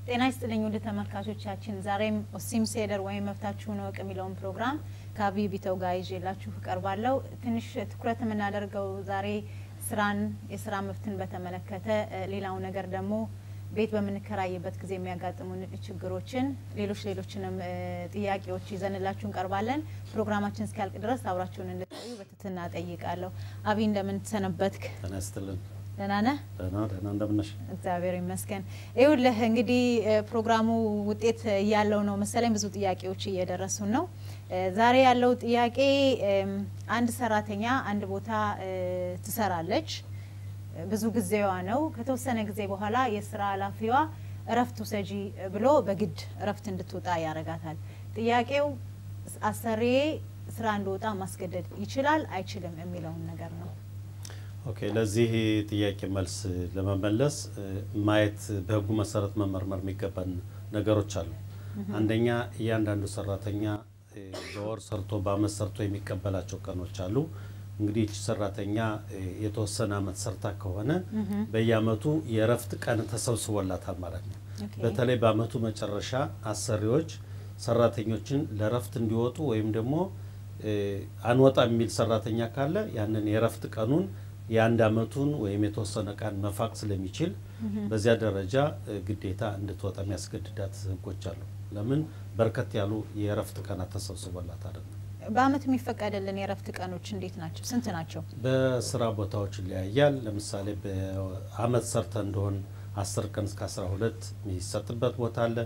ጤና ይስጥልኝ ውድ ተመልካቾቻችን፣ ዛሬም ኦሲም ሴደር ወይም መብታችሁን እወቅ የሚለውን ፕሮግራም ከአብይ ቢተው ጋር ይዤላችሁ እቀርባለሁ። ትንሽ ትኩረት የምናደርገው ዛሬ ስራን፣ የስራ መብትን በተመለከተ ሌላው ነገር ደግሞ ቤት በምንከራይበት ጊዜ የሚያጋጥሙን ችግሮችን፣ ሌሎች ሌሎችንም ጥያቄዎች ይዘንላችሁ እንቀርባለን። ፕሮግራማችን እስኪያልቅ ድረስ አብራችሁን እንድትቆዩ በትህትና እጠይቃለሁ። አብይ እንደምን ሰነበትክ? ጤና ይስጥልን። ደህና ነህ? ደህና ደህና እንደምነሽ? እግዚአብሔር ይመስገን። ይኸውልህ እንግዲህ ፕሮግራሙ ውጤት እያለው ነው መሰለኝ ብዙ ጥያቄዎች እየደረሱን ነው። ዛሬ ያለው ጥያቄ አንድ ሰራተኛ አንድ ቦታ ትሰራለች፣ ብዙ ጊዜዋ ነው። ከተወሰነ ጊዜ በኋላ የስራ ኃላፊዋ እረፍት ውሰጂ ብሎ በግድ እረፍት እንድትወጣ ያደርጋታል። ጥያቄው አሰሪዬ ስራ እንድወጣ ማስገደድ ይችላል አይችልም የሚለውን ነገር ነው። ኦኬ ለዚህ ጥያቄ መልስ ለመመለስ ማየት በህጉ መሰረት መመርመር የሚገባን ነገሮች አሉ። አንደኛ እያንዳንዱ ሰራተኛ በወር ሰርቶ በአመት ሰርቶ የሚቀበላቸው ቀኖች አሉ። እንግዲህ ይቺ ሰራተኛ የተወሰነ አመት ሰርታ ከሆነ በየአመቱ የእረፍት ቀን ተሰብስቦላታል ማለት ነው። በተለይ በአመቱ መጨረሻ አሰሪዎች ሰራተኞችን ለእረፍት እንዲወጡ ወይም ደግሞ አንወጣ የሚል ሰራተኛ ካለ ያንን የእረፍት ቀኑን የአንድ አመቱን ወይም የተወሰነ ቀን መፋቅ ስለሚችል በዚያ ደረጃ ግዴታ እንድትወጣ የሚያስገድዳት ህጎች አሉ። ለምን በርከት ያሉ የእረፍት ቀናት ተሰብስቦላት አይደለም። በአመት የሚፈቀድልን የእረፍት ቀኖች እንዴት ናቸው? ስንት ናቸው? በስራ ቦታዎች ይለያያል። ለምሳሌ በአመት ሰርተ እንደሆን አስር ቀን እስከ አስራ ሁለት የሚሰጥበት ቦታ አለ።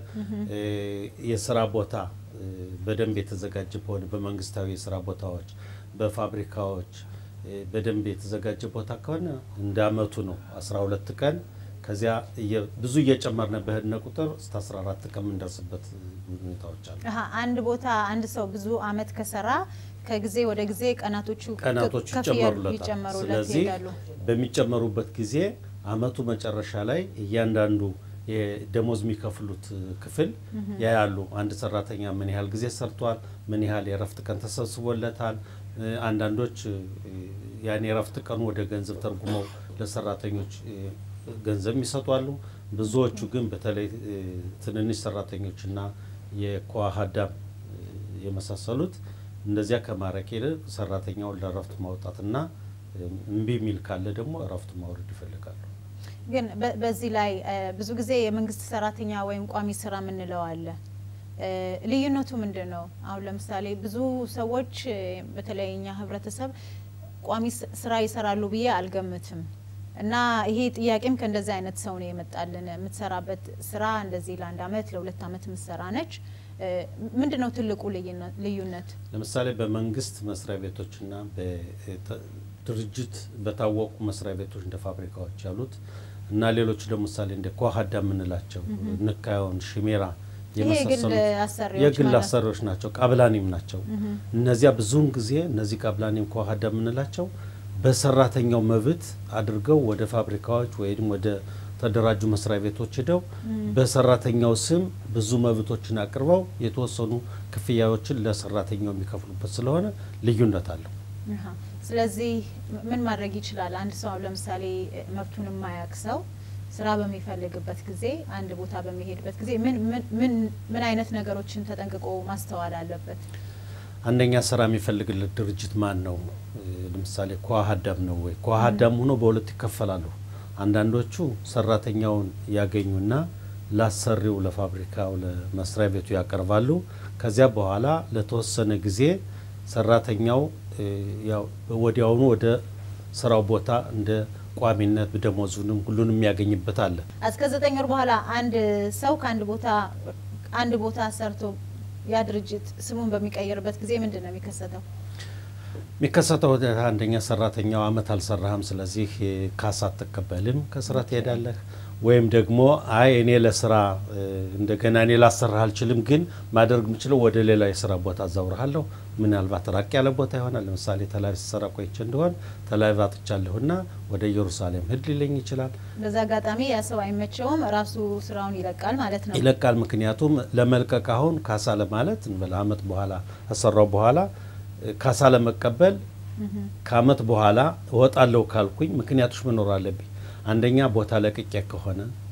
የስራ ቦታ በደንብ የተዘጋጀ ከሆነ በመንግስታዊ የስራ ቦታዎች፣ በፋብሪካዎች በደንብ የተዘጋጀ ቦታ ከሆነ እንደ አመቱ ነው 12 ቀን። ከዚያ ብዙ እየጨመርነ በህድነ ቁጥር እስከ 14 ቀን የምንደርስበት ሁኔታዎች አሉ። አንድ ቦታ አንድ ሰው ብዙ አመት ከሰራ ከጊዜ ወደ ጊዜ ቀናቶቹ ቀናቶቹ ከፍ እያሉ ይጨመሩለታል። ይጨመሩለት ስለዚህ ይሄዳሉ። በሚጨመሩበት ጊዜ አመቱ መጨረሻ ላይ እያንዳንዱ የደሞዝ የሚከፍሉት ክፍል ያያሉ። አንድ ሰራተኛ ምን ያህል ጊዜ ሰርቷል፣ ምን ያህል የእረፍት ቀን ተሰብስቦለታል። አንዳንዶች ያን የእረፍት ቀኑ ወደ ገንዘብ ተርጉመው ለሰራተኞች ገንዘብ ይሰጧሉ። ብዙዎቹ ግን በተለይ ትንንሽ ሰራተኞችና የኳሃዳም የመሳሰሉት እንደዚያ ከማድረግ ይልቅ ሰራተኛውን ለእረፍት ማውጣትና እምቢ የሚል ካለ ደግሞ እረፍት ማውረድ ይፈልጋሉ። ግን በ- በዚህ ላይ ብዙ ጊዜ የመንግስት ሰራተኛ ወይም ቋሚ ስራ የምንለው አለ። ልዩነቱ ምንድን ነው? አሁን ለምሳሌ ብዙ ሰዎች በተለይ እኛ ህብረተሰብ ቋሚ ስ- ስራ ይሰራሉ ብዬ አልገምትም። እና ይሄ ጥያቄም ከእንደዚህ አይነት ሰው ነው የመጣልን። የምትሰራበት ስራ እንደዚህ ለአንድ አመት ለሁለት አመት የምትሰራ ነች። ምንድን ነው ትልቁ ልዩነ- ልዩነት? ለምሳሌ በመንግስት መስሪያ ቤቶችና በድርጅት በታወቁ መስሪያ ቤቶች እንደ ፋብሪካዎች ያሉት እና ሌሎች ለምሳሌ እንደ ኳሃዳ የምንላቸው ንካዮን፣ ሽሜራ ይሄ የግል የመሳሰሉት አሰሪዎች የግል ማለት ነው። አሰሪዎች ናቸው። ቃብላኒም ናቸው። እነዚያ ብዙውን ጊዜ እነዚህ ቃብላኒም ኳሃዳ የምንላቸው በሰራተኛው መብት አድርገው ወደ ፋብሪካዎች ወይም ወደ ተደራጁ መስሪያ ቤቶች ሄደው በሰራተኛው ስም ብዙ መብቶችን አቅርበው የተወሰኑ ክፍያዎችን ለሰራተኛው የሚከፍሉበት ስለሆነ ልዩነት አለው። አሀ። ስለዚህ ምን ማድረግ ይችላል? አንድ ሰው አሁን ለምሳሌ መብቱን የማያውቅ ሰው ስራ በሚፈልግበት ጊዜ አንድ ቦታ በሚሄድበት ጊዜ ምን ምን ምን ምን አይነት ነገሮችን ተጠንቅቆ ማስተዋል አለበት? አንደኛ ስራ የሚፈልግለት ድርጅት ማን ነው? ለምሳሌ ኳሃዳም ነው ወይ? ኳሃዳም ሆኖ በሁለት ይከፈላሉ። አንዳንዶቹ ሰራተኛውን ያገኙና ላሰሪው ለፋብሪካው ለመስሪያ ቤቱ ያቀርባሉ። ከዚያ በኋላ ለተወሰነ ጊዜ ሰራተኛው ያው ወዲያውኑ ወደ ስራው ቦታ እንደ ቋሚነት ደሞዙንም ሁሉንም የሚያገኝበት አለ። እስከ ዘጠኝ ወር በኋላ አንድ ሰው ከአንድ ቦታ አንድ ቦታ ሰርቶ ያ ድርጅት ስሙን በሚቀይርበት ጊዜ ምንድን ነው የሚከሰተው? የሚከሰተው ሁኔታ አንደኛ ሰራተኛው አመት አልሰራህም፣ ስለዚህ ካሳ አትቀበልም፣ ከስራ ትሄዳለህ። ወይም ደግሞ አይ እኔ ለስራ እንደገና እኔ ላሰራህ አልችልም፣ ግን ማድረግ የምችለው ወደ ሌላ የስራ ቦታ አዛውርሃለሁ። ምናልባት ራቅ ያለ ቦታ ይሆናል። ለምሳሌ ተላቪቭ ስሰራ ቆይቼ እንደሆን ተላቪቭ አጥቻለሁና ወደ ኢየሩሳሌም ሂድ ሊለኝ ይችላል። በዛ አጋጣሚ ያ ሰው አይመቸውም፣ ራሱ ስራውን ይለቃል ማለት ነው። ይለቃል። ምክንያቱም ለመልቀቅ አሁን ካሳ ለማለት እንበል አመት በኋላ ከሰራው በኋላ ካሳ ለመቀበል ከአመት በኋላ እወጣለሁ ካልኩኝ ምክንያቶች መኖር አለብኝ። አንደኛ ቦታ ለቅቄ ከሆነ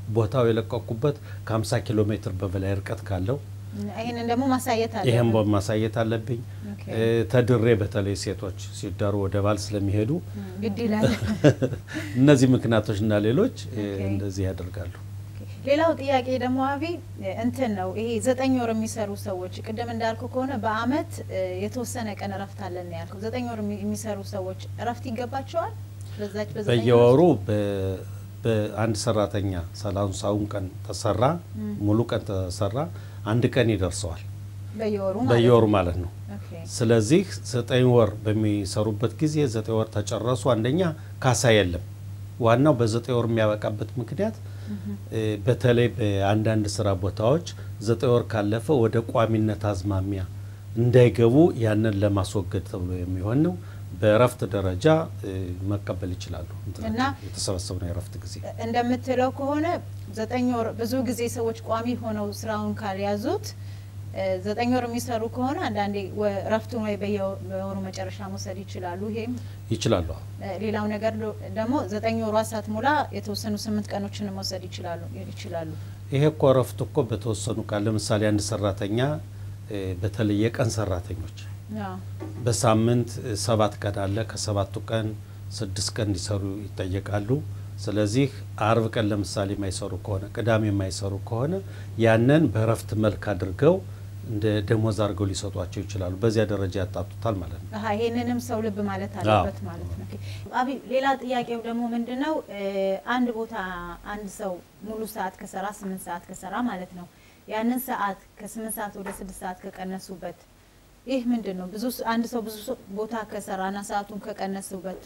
ቦታው የለቀኩበት ከ50 ኪሎ ሜትር በበላይ ርቀት ካለው ይህንን ደግሞ ማሳየት አለ። ይህም ማሳየት አለብኝ። ተድሬ በተለይ ሴቶች ሲዳሩ ወደ ባል ስለሚሄዱ ግድ ይላል። እነዚህ ምክንያቶች እና ሌሎች እንደዚህ ያደርጋሉ። ሌላው ጥያቄ ደግሞ አቢ እንትን ነው ይሄ ዘጠኝ ወር የሚሰሩ ሰዎች ቅድም እንዳልኩ ከሆነ በአመት የተወሰነ ቀን እረፍት አለን ያልከው ዘጠኝ ወር የሚሰሩ ሰዎች እረፍት ይገባቸዋል? በዛች በየወሩ በአንድ ሰራተኛ ሰላሳውን ቀን ተሰራ ሙሉ ቀን ተሰራ አንድ ቀን ይደርሰዋል በየወሩ ማለት ነው። ስለዚህ ዘጠኝ ወር በሚሰሩበት ጊዜ ዘጠኝ ወር ተጨረሱ፣ አንደኛ ካሳ የለም። ዋናው በዘጠኝ ወር የሚያበቃበት ምክንያት በተለይ በአንዳንድ ስራ ቦታዎች ዘጠኝ ወር ካለፈ ወደ ቋሚነት አዝማሚያ እንዳይገቡ ያንን ለማስወገድ ተብሎ የሚሆን ነው። በእረፍት ደረጃ መቀበል ይችላሉ። እና የተሰበሰብነው የእረፍት ጊዜ እንደምትለው ከሆነ ዘጠኝ ወር ብዙ ጊዜ ሰዎች ቋሚ ሆነው ስራውን ካልያዙት ዘጠኝ ወር የሚሰሩ ከሆነ አንዳንዴ እረፍቱን ወይ በየወሩ መጨረሻ መውሰድ ይችላሉ። ይሄም ይችላሉ። ሌላው ነገር ደግሞ ዘጠኝ ወሯ ሳትሞላ የተወሰኑ ስምንት ቀኖችን መውሰድ ይችላሉ ይችላሉ። ይሄ እኮ እረፍት እኮ በተወሰኑ ቃል ለምሳሌ አንድ ሰራተኛ በተለይ የቀን ሰራተኞች በሳምንት ሰባት ቀን አለ። ከሰባቱ ቀን ስድስት ቀን እንዲሰሩ ይጠየቃሉ። ስለዚህ አርብ ቀን ለምሳሌ የማይሰሩ ከሆነ ቅዳሜ የማይሰሩ ከሆነ ያንን በእረፍት መልክ አድርገው እንደ ደሞዝ አድርገው ሊሰጧቸው ይችላሉ። በዚያ ደረጃ ያጣጡታል ማለት ነው። ይህንንም ሰው ልብ ማለት አለበት ማለት ነው። አቢ ሌላ ጥያቄው ደግሞ ምንድን ነው? አንድ ቦታ አንድ ሰው ሙሉ ሰዓት ከሰራ ስምንት ሰዓት ከሰራ ማለት ነው ያንን ሰዓት ከስምንት ሰዓት ወደ ስድስት ሰዓት ከቀነሱበት ይህ ምንድን ነው? ብዙ አንድ ሰው ብዙ ቦታ ከሰራና ሰዓቱን ከቀነሱበት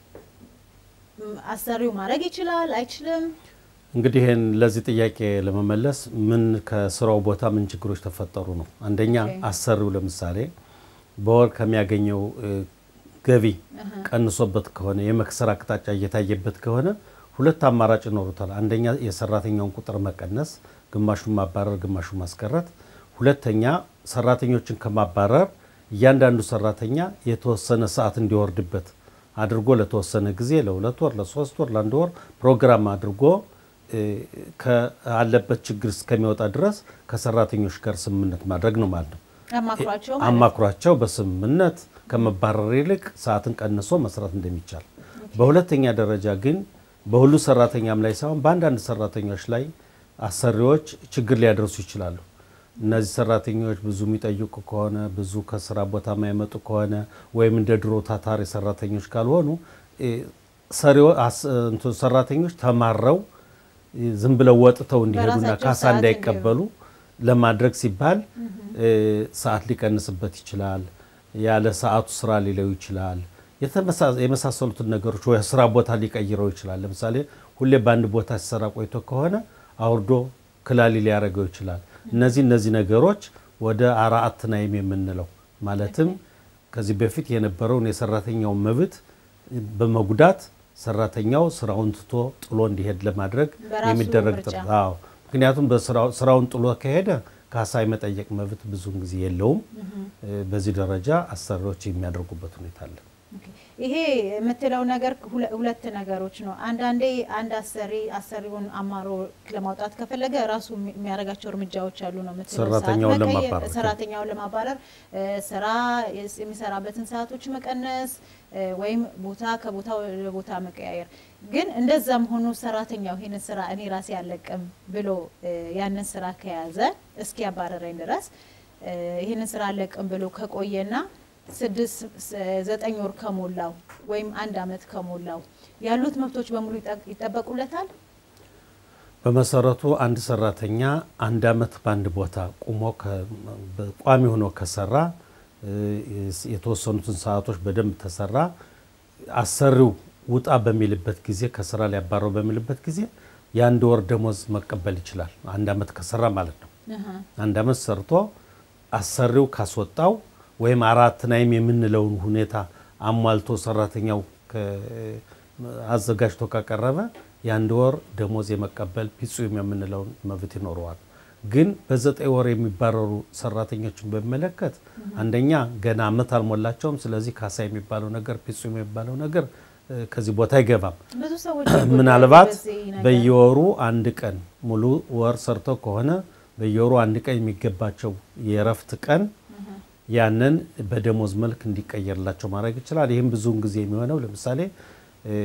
አሰሪው ማድረግ ይችላል አይችልም? እንግዲህ ይህን ለዚህ ጥያቄ ለመመለስ ምን ከስራው ቦታ ምን ችግሮች ተፈጠሩ ነው። አንደኛ አሰሪው ለምሳሌ በወር ከሚያገኘው ገቢ ቀንሶበት ከሆነ የመክሰር አቅጣጫ እየታየበት ከሆነ ሁለት አማራጭ ይኖሩታል። አንደኛ የሰራተኛውን ቁጥር መቀነስ፣ ግማሹን ማባረር፣ ግማሹን ማስቀረት። ሁለተኛ ሰራተኞችን ከማባረር እያንዳንዱ ሰራተኛ የተወሰነ ሰዓት እንዲወርድበት አድርጎ ለተወሰነ ጊዜ ለሁለት ወር፣ ለሶስት ወር፣ ለአንድ ወር ፕሮግራም አድርጎ ካለበት ችግር እስከሚወጣ ድረስ ከሰራተኞች ጋር ስምምነት ማድረግ ነው ማለት ነው። አማክሯቸው በስምምነት ከመባረር ይልቅ ሰዓትን ቀንሶ መስራት እንደሚቻል። በሁለተኛ ደረጃ ግን በሁሉ ሰራተኛም ላይ ሳይሆን በአንዳንድ ሰራተኞች ላይ አሰሪዎች ችግር ሊያደርሱ ይችላሉ። እነዚህ ሰራተኞች ብዙ የሚጠይቁ ከሆነ ብዙ ከስራ ቦታ የማይመጡ ከሆነ ወይም እንደ ድሮ ታታሪ ሰራተኞች ካልሆኑ ሰራተኞች ተማረው ዝም ብለው ወጥተው እንዲሄዱና ካሳ እንዳይቀበሉ ለማድረግ ሲባል ሰዓት ሊቀንስበት ይችላል። ያለ ሰዓቱ ስራ ሊለው ይችላል። የመሳሰሉትን ነገሮች ወይ ስራ ቦታ ሊቀይረው ይችላል። ለምሳሌ ሁሌ በአንድ ቦታ ሲሰራ ቆይቶ ከሆነ አውርዶ ክላሊ ሊያደርገው ይችላል። እነዚህ እነዚህ ነገሮች ወደ አርአት ናይም የምንለው ማለትም ከዚህ በፊት የነበረውን የሰራተኛውን መብት በመጉዳት ሰራተኛው ስራውን ትቶ ጥሎ እንዲሄድ ለማድረግ የሚደረግ ጥረት። አዎ፣ ምክንያቱም ስራውን ጥሎ ከሄደ ካሳ የመጠየቅ መብት ብዙውን ጊዜ የለውም። በዚህ ደረጃ አሰሪዎች የሚያደርጉበት ሁኔታ አለ። ይሄ የምትለው ነገር ሁለት ነገሮች ነው። አንዳንዴ አንድ አሰሪ አሰሪውን አማሮ ለማውጣት ከፈለገ ራሱ የሚያደርጋቸው እርምጃዎች አሉ ነው የምትለው። ሰራተኛውን ለማባረር ሰራተኛውን ለማባረር ስራ የሚሰራበትን ሰዓቶች መቀነስ ወይም ቦታ ከቦታ ወደ ቦታ መቀያየር። ግን እንደዛም ሆኖ ሰራተኛው ይህንን ስራ እኔ ራሴ አለቅም ብሎ ያንን ስራ ከያዘ እስኪ ያባረረኝ ድረስ ይህንን ስራ አለቅም ብሎ ከቆየና ስድስት ዘጠኝ ወር ከሞላው ወይም አንድ አመት ከሞላው ያሉት መብቶች በሙሉ ይጠበቁለታል። በመሰረቱ አንድ ሰራተኛ አንድ አመት በአንድ ቦታ ቁሞ ቋሚ ሆኖ ከሰራ የተወሰኑትን ሰዓቶች በደንብ ተሰራ፣ አሰሪው ውጣ በሚልበት ጊዜ ከስራ ሊያባረው በሚልበት ጊዜ የአንድ ወር ደሞዝ መቀበል ይችላል። አንድ አመት ከሰራ ማለት ነው። አንድ አመት ሰርቶ አሰሪው ካስወጣው ወይም አራት ናይም የምንለውን ሁኔታ አሟልቶ ሰራተኛው አዘጋጅቶ ካቀረበ የአንድ ወር ደሞዝ የመቀበል ፒጹም የምንለውን መብት ይኖረዋል። ግን በዘጠኝ ወር የሚባረሩ ሰራተኞችን በሚመለከት አንደኛ ገና አመት አልሞላቸውም። ስለዚህ ካሳ የሚባለው ነገር ፒጹም የሚባለው ነገር ከዚህ ቦታ አይገባም። ብዙ ሰዎች ምናልባት በዚህ ነገር በየወሩ አንድ ቀን ሙሉ ወር ሰርተው ከሆነ በየወሩ አንድ ቀን የሚገባቸው የእረፍት ቀን ያንን በደሞዝ መልክ እንዲቀየርላቸው ማድረግ ይችላል። ይህም ብዙውን ጊዜ የሚሆነው ለምሳሌ እ፣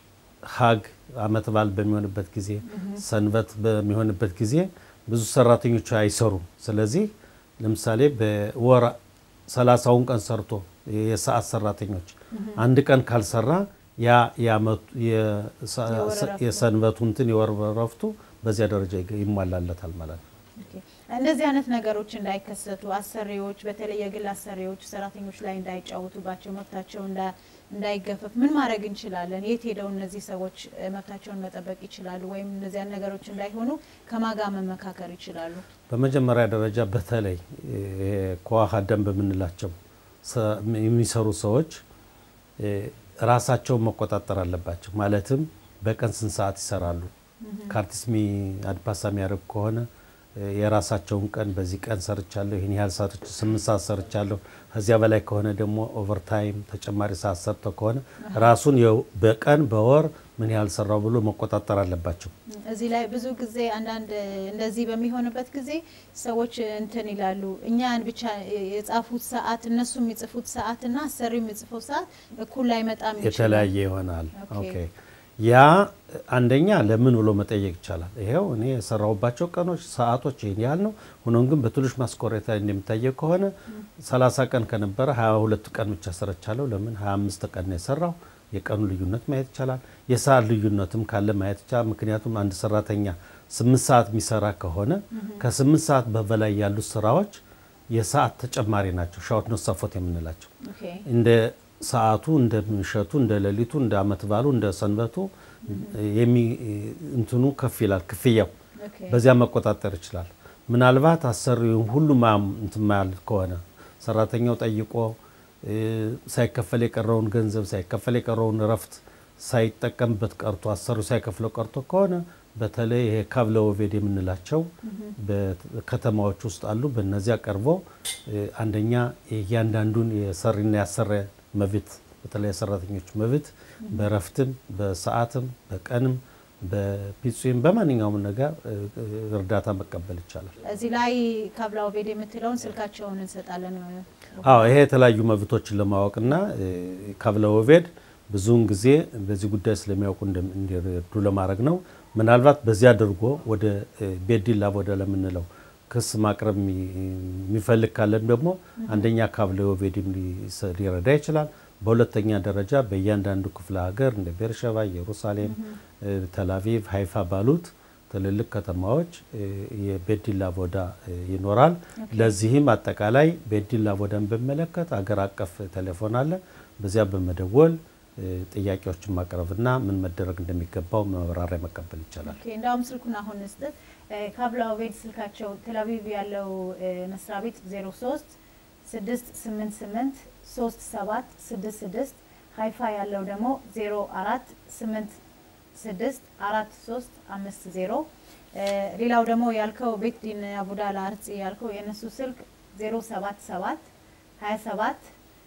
ሀግ አመት በዓል በሚሆንበት ጊዜ፣ ሰንበት በሚሆንበት ጊዜ ብዙ ሰራተኞች አይሰሩም። ስለዚህ ለምሳሌ በወር ሰላሳውን ቀን ሰርቶ የሰዓት ሰራተኞች አንድ ቀን ካልሰራ ያ የዓመቱ የሰ- የወር እረፍቱ። የሰንበቱ እንትን የወር እረፍቱ በዚያ ደረጃ ይገ- ይሟላለታል ማለት ነው። ኦኬ። እንደዚህ አይነት ነገሮች እንዳይከሰቱ አሰሪዎች በተለይ የግል አሰሪዎች ሰራተኞች ላይ እንዳይጫወቱባቸው መብታቸው እንዳ- እንዳይገፈፍ ምን ማድረግ እንችላለን? የት ሄደው እነዚህ ሰዎች እ፣ መብታቸውን መጠበቅ ይችላሉ? ወይም እነዚያን ነገሮች እንዳይሆኑ ከማጋ መመካከር ይችላሉ? በመጀመሪያ ደረጃ በተለይ ይሄ ከዋሃ ደንብ የምንላቸው ሰ- የሚሰሩ ሰዎች እ፣ ራሳቸውን መቆጣጠር አለባቸው። ማለትም በቀን ስንት ሰዓት ይሰራሉ? ከአርቲስት ሚ አድፓሳ የሚያደርግ ከሆነ እ፣ የራሳቸውን ቀን በዚህ ቀን ሰርቻለሁ፣ ይህን ያህል ሰርች ስምንት ሰዓት ሰርቻለሁ። ከዚያ በላይ ከሆነ ደግሞ ኦቨርታይም ተጨማሪ ሰዓት ሰርተው ከሆነ ራሱን የው- በቀን በወር ምን ያህል ሰራው ብሎ መቆጣጠር አለባቸው። እዚህ ላይ ብዙ ጊዜ አንዳንድ እንደዚህ በሚሆንበት ጊዜ ሰዎች እንትን ይላሉ። እኛን ብቻ የጻፉት ሰዓት እነሱ የሚጽፉት ሰዓት እና አሰሪው የሚጽፈው ሰዓት እኩል ላይመጣም ይችላል። የተለያየ ይሆናል። ኦኬ። ኦኬ ያ አንደኛ ለምን ብሎ መጠየቅ ይቻላል። ይሄው እኔ የሰራሁባቸው ቀኖች ሰዓቶች ይህን ያህል ነው። ሆኖም ግን በትንሽ ማስኮሬታ እንደሚታየው ከሆነ 30 ቀን ከነበረ 22 ቀን ብቻ ሰርቻለሁ። ለምን 25 ቀን ነው የሰራው? የቀኑ ልዩነት ማየት ይቻላል። የሰዓት ልዩነትም ካለ ማየት ይቻላል። ምክንያቱም አንድ ሰራተኛ ስምንት ሰዓት የሚሰራ ከሆነ ከስምንት ሰዓት በበላይ ያሉት ስራዎች የሰዓት ተጨማሪ ናቸው። ሻወት ነው ሰፎት የምንላቸው ኦኬ። እንደ ሰዓቱ እንደ ምሸቱ እንደ ሌሊቱ እንደ አመት ባሉ እንደ ሰንበቱ የሚ እንትኑ ከፍ ይላል ክፍያው ኦኬ። በዚያ መቆጣጠር ይችላል። ምናልባት አሰሪውን ሁሉ ማም እንትን ማያል ከሆነ ሰራተኛው ጠይቆ እ፣ ሳይከፈል የቀረውን ገንዘብ ሳይከፈል የቀረውን እረፍት ሳይጠቀምበት ቀርቶ አሰሪው ሳይከፍለው ቀርቶ ከሆነ በተለይ ይሄ ካብለ ወቬድ የምንላቸው በከተማዎች ውስጥ አሉ። በእነዚያ ቀርቦ እ፣ አንደኛ እያንዳንዱን የሰሪና ያሰረ መብት በተለይ የሰራተኞች መብት በእረፍትም በሰዓትም በቀንም በፒጹም በማንኛውም ነገር እ፣ እ፣ እርዳታ መቀበል ይቻላል። እዚህ ላይ ካብላ ኦቤድ የምትለውን ስልካቸውን እንሰጣለን። አዎ ይሄ የተለያዩ መብቶችን ለማወቅና እ፣ ካብለ ወቬድ ብዙውን ጊዜ በዚህ ጉዳይ ስለሚያውቁ እንደም- እንዲረዱ ለማድረግ ነው። ምናልባት በዚህ አድርጎ ወደ እ፣ ቤዲላ ወደ ለምንለው ክስ ማቅረብ የሚ- የሚፈልግ ካለን ደግሞ አንደኛ ካብለ ወቬድም ሊሰ- ሊረዳ ይችላል። በሁለተኛ ደረጃ በእያንዳንዱ ክፍለ ሀገር እንደ ቤርሸባ፣ ኢየሩሳሌም፣ እ፣ ተላቪቭ፣ ሀይፋ ባሉት ትልልቅ ከተማዎች እ፣ የቤዲላ ቦዳ እ፣ ይኖራል። ለዚህም አጠቃላይ ቤዲላ ቦዳን በሚመለከት አገር አቀፍ ቴሌፎን አለ። በዚያ በመደወል እ፣ ጥያቄዎችን ማቅረብና ምን መደረግ እንደሚገባው ማብራሪያ መቀበል ይቻላል። ኦኬ እንዳውም ስልኩን አሁን ስጥት ካብላ ኦቤድ ስልካቸው ቴልአቪቭ ያለው እ፣ መስሪያ ቤት 03 688 37 66 ሀይፋ ያለው ደግሞ 04 86 43 50 እ፣ ሌላው ደግሞ ያልከው ቤት ዲን አቡዳላ አርጽ ያልከው የእነሱ ስልክ 077 27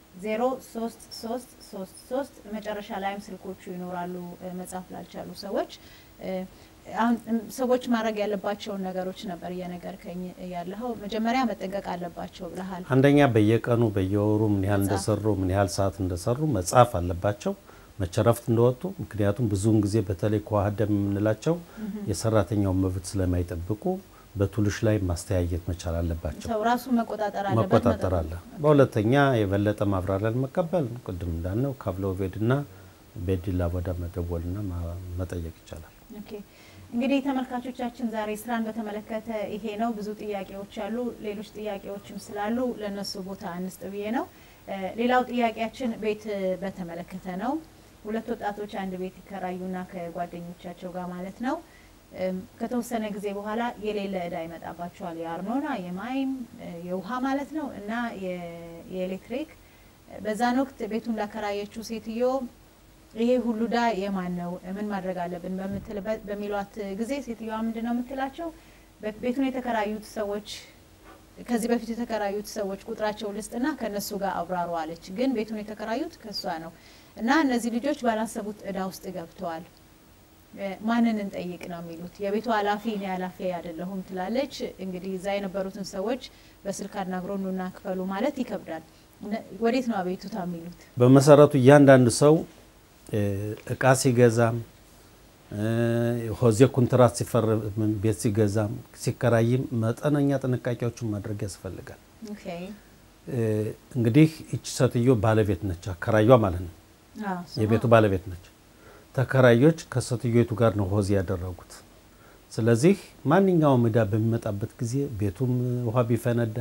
03333 መጨረሻ ላይም ስልኮቹ ይኖራሉ እ፣ መጻፍ ላልቻሉ ሰዎች እ፣ አሁን እም፣ ሰዎች ማድረግ ያለባቸውን ነገሮች ነበር እየነገርከኝ ያለኸው። መጀመሪያ መጠንቀቅ አለባቸው ብለሃል። አንደኛ በየቀኑ በየወሩ ምን ያህል መጻፍ። እንደሰሩ ምን ያህል ሰዓት እንደሰሩ መጻፍ አለባቸው፣ መቼ እረፍት እንደወጡ። ምክንያቱም ብዙውን ጊዜ በተለይ ከዋህደም የምንላቸው የሰራተኛውን መብት ስለማይጠብቁ በቱልሽ ላይ ማስተያየት መቻል አለባቸው። ሰው ራሱ መቆጣጠር አለበት። መቆጣጠር መጠ- አለ። በሁለተኛ የበለጠ ማብራሪያ መቀበል ቅድም እንዳልነው ካብለ ኦቬድና ቤዲላ ቦዳ መደወልና ማ- መጠየቅ ይቻላል። ኦኬ እንግዲህ ተመልካቾቻችን ዛሬ ስራን በተመለከተ ይሄ ነው። ብዙ ጥያቄዎች አሉ። ሌሎች ጥያቄዎችም ስላሉ ለነሱ ቦታ አንስጥ ብዬ ነው። እ፣ ሌላው ጥያቄያችን ቤት እ፣ በተመለከተ ነው። ሁለት ወጣቶች አንድ ቤት ይከራዩና ከጓደኞቻቸው ጋር ማለት ነው እም፣ ከተወሰነ ጊዜ በኋላ የሌለ እዳ ይመጣባቸዋል። የአርኖና የማይም እ፣ የውሃ ማለት ነው እና የ- የኤሌክትሪክ በዛን ወቅት ቤቱን ላከራየችው ሴትዮ ይሄ ሁሉ ዳ የማን ነው? ምን ማድረግ አለብን? በምትልበት በሚሏት ጊዜ ሴትዮዋ ምንድን ነው የምትላቸው? በ- ቤቱን የተከራዩት ሰዎች ከዚህ በፊት የተከራዩት ሰዎች ቁጥራቸው ልስጥና ከነሱ ጋር አብራሩ አለች። ግን ቤቱን የተከራዩት ከሷ ነው። እና እነዚህ ልጆች ባላሰቡት እዳ ውስጥ ገብተዋል። ማንን እንጠይቅ ነው የሚሉት። የቤቱ ኃላፊ እኔ ኃላፊ አይደለሁም ትላለች። እንግዲህ እዛ የነበሩትን ሰዎች በስልክ አናግሮ ኑና ክፈሉ ማለት ይከብዳል። ወዴት ነው አቤቱታ የሚሉት? በመሰረቱ እያንዳንዱ ሰው እቃ ሲገዛም ሆዜ ኮንትራት ሲፈርም ቤት ሲገዛም ሲከራይም መጠነኛ ጥንቃቄዎችን ማድረግ ያስፈልጋል። እንግዲህ ይቺ ሴትዮ ባለቤት ነች፣ አከራዩ ማለት ነው። የቤቱ ባለቤት ነች። ተከራዮች ከሴትዮቱ ጋር ነው ሆዜ ያደረጉት። ስለዚህ ማንኛውም እዳ በሚመጣበት ጊዜ ቤቱም ውሃ ቢፈነዳ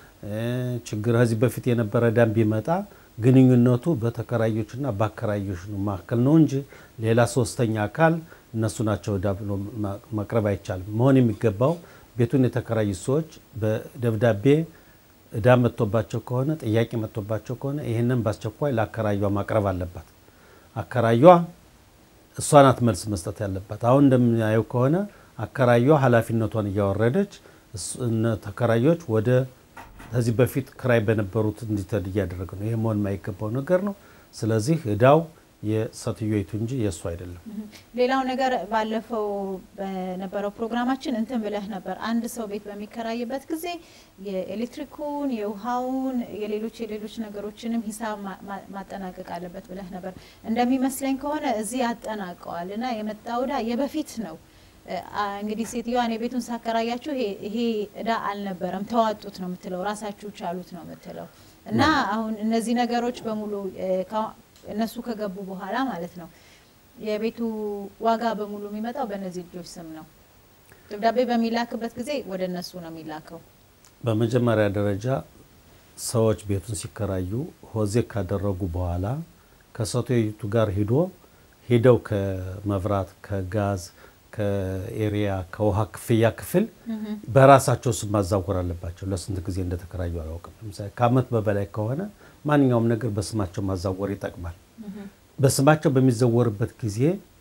ችግር ከዚህ በፊት የነበረ እዳም ቢመጣ ግንኙነቱ በተከራዮችና በአከራዮች መካከል ነው እንጂ ሌላ ሶስተኛ አካል እነሱ ናቸው እዳ ብሎ መቅረብ አይቻልም። መሆን የሚገባው ቤቱን የተከራዩ ሰዎች በደብዳቤ እዳ መጥቶባቸው ከሆነ ጥያቄ መጥቶባቸው ከሆነ ይህንን በአስቸኳይ ለአከራዩዋ ማቅረብ አለባት። አከራዩዋ እሷ ናት መልስ መስጠት ያለባት። አሁን እንደምናየው ከሆነ አከራዩዋ ኃላፊነቷን እያወረደች ተከራዮች ወደ ከዚህ በፊት ክራይ በነበሩት እንዲተድ እያደረገ ነው። ይህ መሆን የማይገባው ነገር ነው። ስለዚህ እዳው የሴትዮይቱ እንጂ የእሱ አይደለም። ሌላው ነገር ባለፈው በነበረው ፕሮግራማችን እንትን ብለህ ነበር። አንድ ሰው ቤት በሚከራይበት ጊዜ የኤሌክትሪኩን፣ የውሃውን፣ የሌሎች የሌሎች ነገሮችንም ሂሳብ ማጠናቀቅ አለበት ብለህ ነበር። እንደሚመስለኝ ከሆነ እዚህ ያጠናቀዋል እና የመጣው እዳ የበፊት ነው። እንግዲህ ሴትዮዋ እኔ ቤቱን ሳከራያችሁ ይሄ እዳ አልነበረም ተዋጡት ነው የምትለው፣ ራሳችሁ ቻሉት ነው የምትለው እና አሁን እነዚህ ነገሮች በሙሉ እነሱ ከገቡ በኋላ ማለት ነው የቤቱ ዋጋ በሙሉ የሚመጣው በእነዚህ ልጆች ስም ነው። ደብዳቤ በሚላክበት ጊዜ ወደ እነሱ ነው የሚላከው። በመጀመሪያ ደረጃ ሰዎች ቤቱን ሲከራዩ ሆዜ ካደረጉ በኋላ ከሴትዮቱ ጋር ሂዶ ሂደው ከመብራት ከጋዝ ከኤሪያ ከውሃ ክፍያ ክፍል በራሳቸው ስም ማዛወር አለባቸው። ለስንት ጊዜ እንደተከራዩ አላውቅም። ለምሳሌ ከዓመት በበላይ ከሆነ ማንኛውም ነገር በስማቸው ማዛወር ይጠቅማል። በስማቸው በሚዘወርበት ጊዜ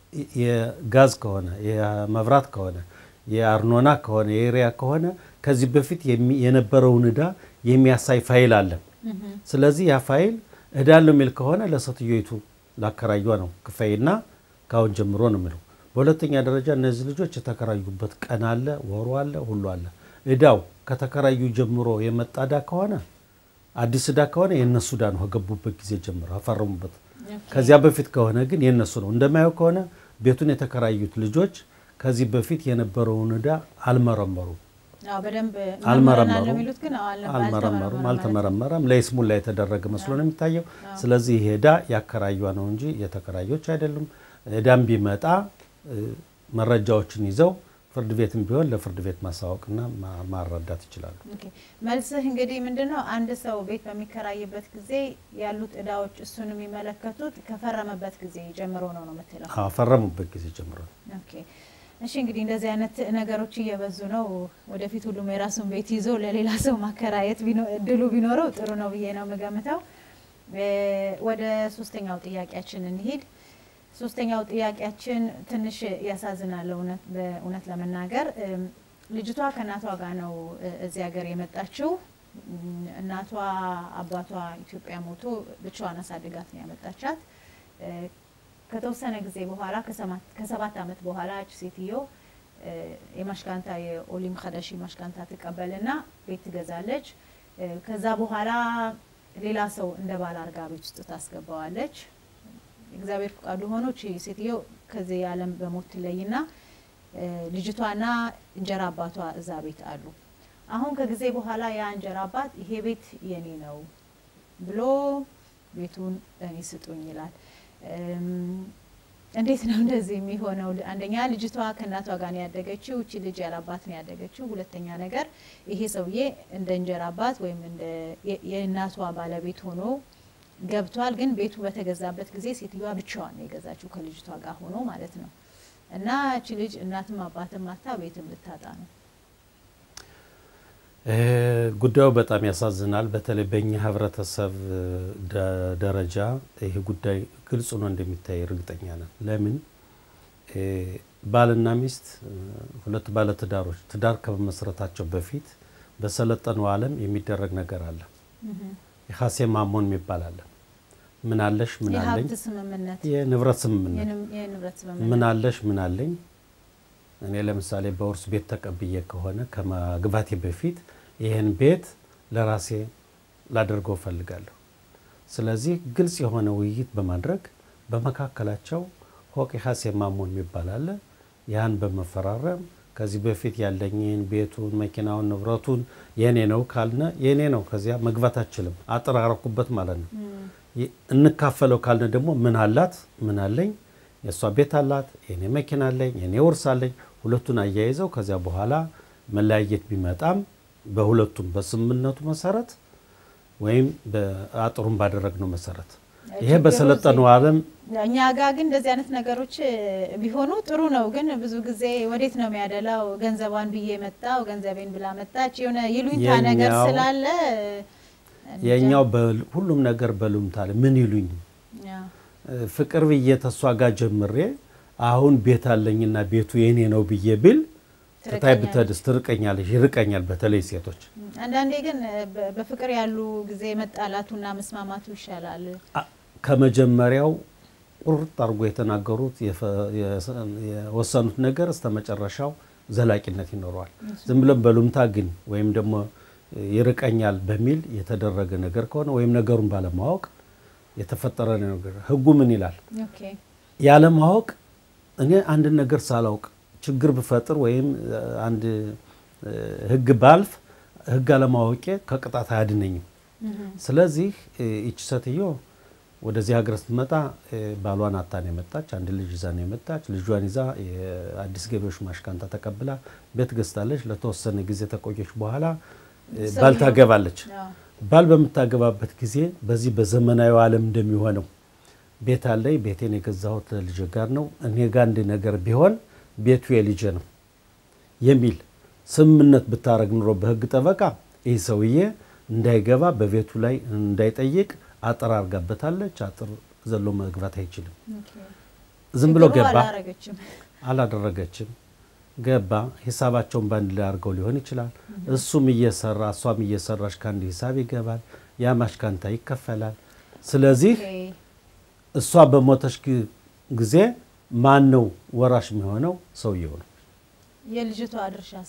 የጋዝ ከሆነ የመብራት ከሆነ የአርኖና ከሆነ የኤሪያ ከሆነ ከዚህ በፊት የነበረውን እዳ የሚያሳይ ፋይል አለ። ስለዚህ ያ ፋይል እዳ አለው የሚል ከሆነ ለሴትዮይቱ ላከራዩዋ ነው ክፈይና ካሁን ጀምሮ ነው የሚለው። በሁለተኛ ደረጃ እነዚህ ልጆች የተከራዩበት ቀን አለ፣ ወሩ አለ፣ ሁሉ አለ። እዳው ከተከራዩ ጀምሮ የመጣ እዳ ከሆነ አዲስ እዳ ከሆነ የእነሱ እዳ ነው ከገቡበት ጊዜ ጀምሮ አፈረሙበት። ከዚያ በፊት ከሆነ ግን የእነሱ ነው። እንደማየው ከሆነ ቤቱን የተከራዩት ልጆች ከዚህ በፊት የነበረውን እዳ አልመረመሩም አልመረመሩም አልተመረመረም። ለይስሙላ የተደረገ መስሎ ነው የሚታየው። ስለዚህ ይሄ እዳ ያከራዩዋ ነው እንጂ የተከራዮች አይደሉም። እዳም ቢመጣ መረጃዎችን ይዘው ፍርድ ቤትም ቢሆን ለፍርድ ቤት ማሳወቅና ማረዳት ይችላሉ። መልስህ እንግዲህ ምንድን ነው? አንድ ሰው ቤት በሚከራይበት ጊዜ ያሉት እዳዎች እሱን የሚመለከቱት ከፈረመበት ጊዜ ጀምሮ ነው ነው የምትለው? ፈረሙበት ጊዜ ጀምሮ ነው። እሺ እንግዲህ እንደዚህ አይነት ነገሮች እየበዙ ነው። ወደፊት ሁሉም የራሱን ቤት ይዞ ለሌላ ሰው ማከራየት እድሉ ቢኖረው ጥሩ ነው ብዬ ነው የምገምተው። ወደ ሶስተኛው ጥያቄያችን እንሂድ። ሶስተኛው ጥያቄያችን ትንሽ ያሳዝናል። እውነት ለመናገር ልጅቷ ከእናቷ ጋር ነው እዚህ ሀገር የመጣችው። እናቷ አባቷ ኢትዮጵያ ሞቶ ብቻዋን አሳድጋት ነው ያመጣቻት። ከተወሰነ ጊዜ በኋላ ከሰባት ዓመት በኋላ እች ሴትዮ የማሽካንታ የኦሊም ከደሺ ማሽካንታ ትቀበልና ቤት ትገዛለች። ከዛ በኋላ ሌላ ሰው እንደ ባል አርጋ ቤት ውስጥ ታስገባዋለች። እግዚአብሔር ፍቃዱ ሆኖ እቺ ሴትዮ ከዚህ ዓለም በሞት ትለይና ልጅቷና እንጀራ አባቷ እዛ ቤት አሉ። አሁን ከጊዜ በኋላ ያ እንጀራ አባት ይሄ ቤት የኔ ነው ብሎ ቤቱን እኔ ስጡኝ ይላል። እንዴት ነው እንደዚህ የሚሆነው? አንደኛ ልጅቷ ከእናቷ ጋር ነው ያደገችው። እቺ ልጅ ያለ አባት ነው ያደገችው። ሁለተኛ ነገር ይሄ ሰውዬ እንደ እንጀራ አባት ወይም እንደ የእናቷ ባለቤት ሆኖ ገብቷል። ግን ቤቱ በተገዛበት ጊዜ ሴትዮዋ ብቻዋን ነው የገዛችው ከልጅቷ ጋር ሆኖ ማለት ነው። እና እቺ ልጅ እናትም አባትም አታ ቤትም ልታጣ ነው። ጉዳዩ በጣም ያሳዝናል። በተለይ በእኛ ህብረተሰብ ደረጃ ይህ ጉዳይ ግልጽ ነው እንደሚታይ እርግጠኛ ነን። ለምን ባልና ሚስት ሁለት ባለትዳሮች ትዳር ከመመስረታቸው በፊት በሰለጠነው ዓለም የሚደረግ ነገር አለ። የሀሴ ማሞን የሚባል አለ። ምን አለሽ ምን አለኝ የሀብት ስምምነት የንብረት ስምምነት የንም- የንብረት ስምምነት ምን አለሽ ምን አለኝ እኔ ለምሳሌ በውርስ ቤት ተቀብዬ ከሆነ ከመግባቴ በፊት ይህን ቤት ለራሴ ላደርገው እፈልጋለሁ። ስለዚህ ግልጽ የሆነ ውይይት በማድረግ በመካከላቸው ሆቄ ሀሴ ማሞን የሚባል አለ። ያን በመፈራረም ከዚህ በፊት ያለኝን ቤቱን፣ መኪናውን፣ ንብረቱን የኔ ነው ካልነ የኔ ነው። ከዚያ መግባት አችልም አጠራረኩበት ማለት ነው። ይ- እንካፈለው ካልነ ደግሞ ምን አላት ምን አለኝ የእሷ ቤት አላት፣ የኔ መኪና አለኝ፣ የኔ ውርስ አለኝ። ሁለቱን አያይዘው ከዚያ በኋላ መለያየት ቢመጣም በሁለቱም በስምምነቱ መሰረት ወይም በአጥሩን ባደረግነው መሰረት ይሄ ችግሩ በሰለጠነው ዓለም እኛ ጋር ግን እንደዚህ አይነት ነገሮች እ, ቢሆኑ ጥሩ ነው። ግን ብዙ ጊዜ ወዴት ነው የሚያደላው? ገንዘቧን ብዬ መጣው ገንዘቤን ብላ መጣች የሆነ ይሉኝታ ነገር የኛው- ስላለ እንጃ። የኛው በል- ሁሉም ነገር በሉምታ አለ። ምን ይሉኝ ያ፣ ፍቅር ብዬ ተሷ ጋር ጀምሬ አሁን ቤት አለኝና ቤቱ የኔ ነው ብዬ ብል ትታይ ትርቀኛለች። ብትሄድስ ትርቀኛለች፣ ይርቀኛል። በተለይ ሴቶች አንዳንዴ ግን እ, በ- በፍቅር ያሉ ጊዜ መጣላቱና መስማማቱ ይሻላል። አ- ከመጀመሪያው ቁርጥ አድርጎ የተናገሩት የፈ- የሰ- የወሰኑት ነገር እስከ መጨረሻው ዘላቂነት ይኖረዋል። ዝም ብለን በሉምታ ግን ወይም ደግሞ ይርቀኛል በሚል የተደረገ ነገር ከሆነ ወይም ነገሩን ባለማወቅ የተፈጠረ ነገር ህጉ ምን ይላል? ኦኬ ያለማወቅ እኔ አንድን ነገር ሳላውቅ ችግር ብፈጥር ወይም እ, አንድ እ, ህግ ባልፍ ህግ አለማወቄ ከቅጣት አያድነኝም። እህም፣ ስለዚህ እ, ይቺ ሴትዮ ወደዚህ ሀገር ስትመጣ እ, ባሏን አታ ነው የመጣች። አንድ ልጅ ይዛ ነው የመጣች። ልጇን ይዛ የአዲስ ገቢዎች ማሽካንታ ተቀብላ ቤት ገዝታለች። ለተወሰነ ጊዜ ተቆየች። በኋላ እ, ባል ሰውየው- ታገባለች። አዎ፣ ባል በምታገባበት ጊዜ በዚህ በዘመናዊ ዓለም እንደሚሆነው ቤት አለኝ፣ ቤቴን የገዛሁት ልጅ ጋር ነው፣ እኔ ጋር አንድ ነገር ቢሆን ቤቱ የልጄ ነው የሚል ስምምነት ብታረግ ኑሮ በህግ ጠበቃ ይህ ሰውዬ እንዳይገባ በቤቱ ላይ እንዳይጠይቅ አጥር አርጋበታለች። አጥር ዘሎ መግባት አይችልም። ኦኬ። ዝም ብሎ ችግሩ ገባ፣ አላረገችም። አላደረገችም። ገባ። ሂሳባቸውን በአንድ ላይ አድርገው ሊሆን ይችላል። እሱም እየሰራ እሷም እየሰራች ከአንድ ሂሳብ ይገባል። ያ ማሽካንታ ይከፈላል። ስለዚህ ኦኬ። እሷ በሞተች ግ- ጊዜ ማን ነው ወራሽ የሚሆነው? ሰውየው ነው። የልጅቷ ድርሻስ?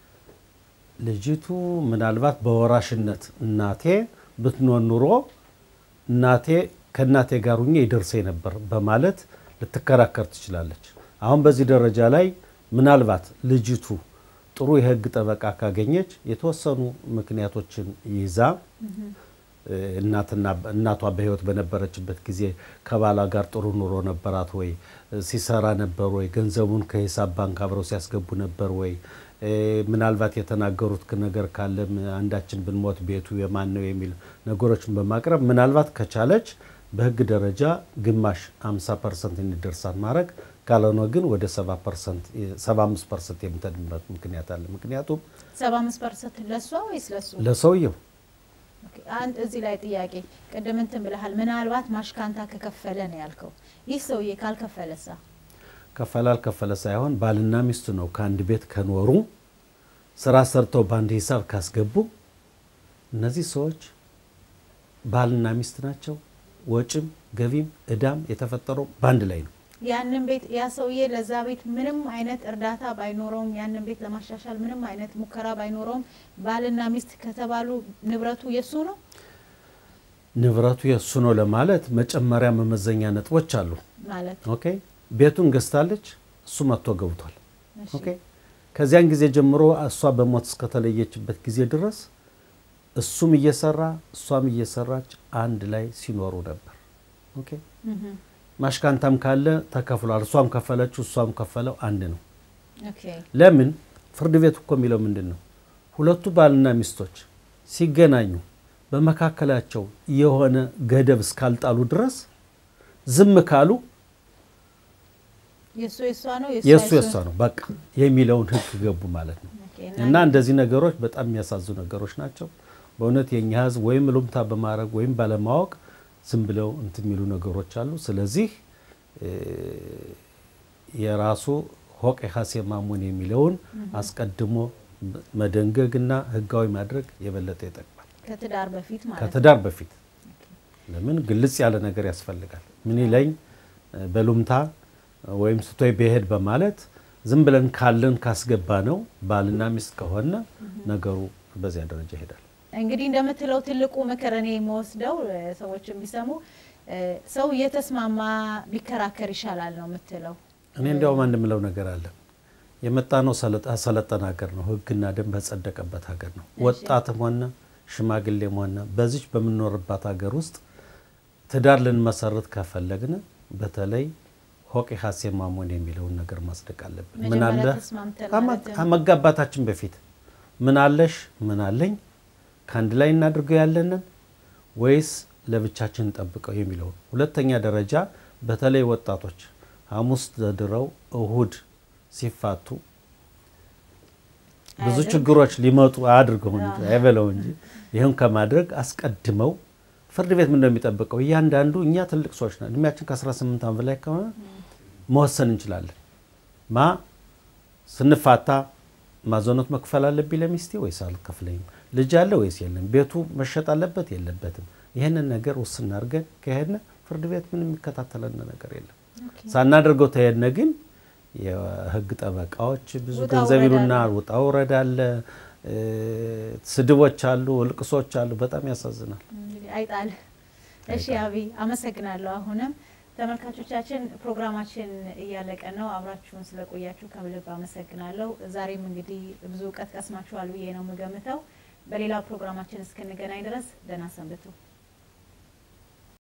ልጅቱ ምናልባት በወራሽነት እናቴ ብትኖር ኑሮ እናቴ ከእናቴ ጋር ሁኜ ይደርሰኝ ነበር በማለት ልትከራከር ትችላለች። አሁን በዚህ ደረጃ ላይ ምናልባት ልጅቱ ጥሩ የህግ ጠበቃ ካገኘች የተወሰኑ ምክንያቶችን ይዛ እ፣ እናትና እናቷ በህይወት በነበረችበት ጊዜ ከባሏ ጋር ጥሩ ኑሮ ነበራት ወይ? እ፣ ሲሰራ ነበር ወይ? ገንዘቡን ከሂሳብ ባንክ አብረው ሲያስገቡ ነበር ወይ? እ፣ ምናልባት የተናገሩት ክ- ነገር ካለም አንዳችን ብንሞት ቤቱ የማን ነው የሚል ነገሮችን በማቅረብ ምናልባት ከቻለች በህግ ደረጃ ግማሽ 50 ፐርሰንት እንዲደርሳት ማድረግ ካልሆነ ግን ወደ 70 ፐርሰንት 75 ፐርሰንት የምትሄድበት ምክንያት አለ። ምክንያቱም ሰባ አምስት ፐርሰንት ለእሷ ወይስ ለሱ? ለሰውየው ኦኬ፣ አንድ እዚህ ላይ ጥያቄ ቅድም እንትን ብለሃል። ምናልባት ማሽካንታ ከከፈለ ነው ያልከው። ይህ ሰውዬ ካልከፈለሳ? ከፈለ አልከፈለ ሳይሆን ባልና ሚስቱ ነው። ከአንድ ቤት ከኖሩ ስራ ሰርተው በአንድ ሂሳብ ካስገቡ እነዚህ ሰዎች ባልና ሚስት ናቸው። ወጭም ገቢም እዳም የተፈጠረው በአንድ ላይ ነው። ያንን ቤት ያ ሰውዬ ለዛ ቤት ምንም አይነት እርዳታ ባይኖረውም ያንን ቤት ለማሻሻል ምንም አይነት ሙከራ ባይኖረውም ባልና ሚስት ከተባሉ ንብረቱ የሱ ነው። ንብረቱ የእሱ ነው ለማለት መጨመሪያ መመዘኛ ነጥቦች አሉ። ማለት ኦኬ ቤቱን ገዝታለች፣ እሱ መጥቶ ገብቷል። እሺ። ኦኬ ከዚያን ጊዜ ጀምሮ እሷ በሞት እስከተለየችበት ጊዜ ድረስ እሱም እየሰራ እሷም እየሰራች አንድ ላይ ሲኖሩ ነበር። ኦኬ እህም፣ ማሽካንታም ካለ ተከፍሏል። እሷም ከፈለችው እሷም ከፈለው አንድ ነው። ኦኬ ለምን ፍርድ ቤት እኮ የሚለው ምንድን ነው? ሁለቱ ባልና ሚስቶች ሲገናኙ በመካከላቸው የሆነ ገደብ እስካልጣሉ ድረስ ዝም ካሉ የሱ የሷ ነው የእሱ የእሷ ነው በቃ የሚለውን ሕግ ገቡ ማለት ነው። ኦኬ፣ እና እንደዚህ ነገሮች በጣም የሚያሳዙ ነገሮች ናቸው። በእውነት የኛ ሕዝብ ወይም ሉምታ በማድረግ ወይም ባለማወቅ ዝም ብለው እንትን የሚሉ ነገሮች አሉ። ስለዚህ እ፣ የራሱ ሆቄ ሀሴ ማሙን የሚለውን አስቀድሞ መደንገግና ሕጋዊ ማድረግ የበለጠ ይጠቅማል ከትዳር በፊት ማለት ነው። ከትዳር በፊት ለምን ግልጽ ያለ ነገር ያስፈልጋል። ምን ይለኝ በሉምታ ወይም ስቶይ ብሄድ በማለት ዝም ብለን ካለን ካስገባ ነው ባልና ሚስት ከሆነ ነገሩ በዚያ ደረጃ ይሄዳል። እንግዲህ እንደምትለው ትልቁ ምክር እኔ የምወስደው ሰዎች የሚሰሙ ሰው እየተስማማ ቢከራከር ይሻላል ነው የምትለው። እኔ እንዲያውም አንድ ምለው ነገር አለ። የመጣ ነው ሰለጠነ ሀገር ነው፣ ሕግና ደንብ በጸደቀበት ሀገር ነው። ወጣትም ሆነ ሽማግሌም ሆነ በዚች በምንኖርባት ሀገር ውስጥ ትዳር ልንመሰርት ከፈለግን በተለይ ሆቄ ሀሴ ማሞን የሚለውን ነገር ማጽደቅ አለብን። ምን አለ ከመጋባታችን በፊት ምን አለሽ ምን አለኝ ከአንድ ላይ እናድርገው ያለንን ወይስ ለብቻችን እንጠብቀው የሚለውን። ሁለተኛ ደረጃ በተለይ ወጣቶች ሐሙስ ተድረው እሁድ ሲፋቱ ብዙ ችግሮች ሊመጡ አያድርገው እንጂ አይበለው እንጂ ይህን ከማድረግ አስቀድመው ፍርድ ቤት ምን እንደሚጠብቀው እያንዳንዱ እኛ ትልቅ ሰዎች ነን። እድሜያችን ከ18 ዓመት በላይ ከሆነ መወሰን እንችላለን። ማ ስንፋታ ማዘኖት መክፈል አለብኝ ለሚስቴ ወይስ አልከፍለኝም? ልጅ አለ ወይስ የለም? ቤቱ መሸጥ አለበት የለበትም? ይህንን ነገር ውስን አድርገን ከሄድን ፍርድ ቤት ምን የሚከታተለን ነገር የለም። ሳናደርገው ተሄድነ ግን የህግ ጠበቃዎች ብዙ ገንዘብ ይሉናል። ውጣ ውረድ አለ፣ ስድቦች አሉ፣ እልቅሶች አሉ። በጣም ያሳዝናል። አይጣል። እሺ አብይ አመሰግናለሁ። አሁንም ተመልካቾቻችን ፕሮግራማችን እያለቀ ነው። አብራችሁን ስለቆያችሁ ከልብ አመሰግናለሁ። ዛሬም እንግዲህ ብዙ እውቀት ቀስማችኋል ብዬ ነው የምገምተው። በሌላ ፕሮግራማችን እስክንገናኝ ድረስ ደህና ሰንብቱ።